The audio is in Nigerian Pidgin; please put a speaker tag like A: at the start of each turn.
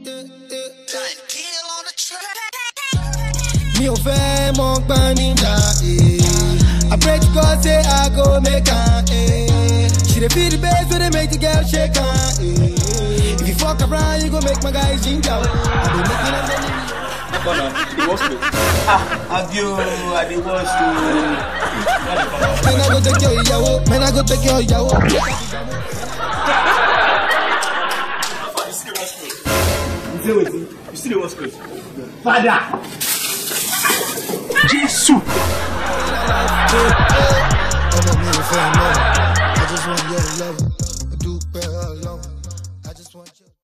A: Mi ò fẹ́ mọ gbọ́n nígbà eh. I pray to God say I go make am eh. She dey feel the bass wey dey make the girl shake am eh. If you fuck around you go make my guys ginger oh. I dey make them dey
B: Bọ́nà, ìwọ́sùn. Ah, àbí o, àdéwọ́sùn.
A: Man I go take your ìyàwó, man I go take your ìyàwó.
B: You say wetin? You still dey watch close? Father! Jésù!
A: Ọmọ mi ò fẹ́ mọ́, I just want your love.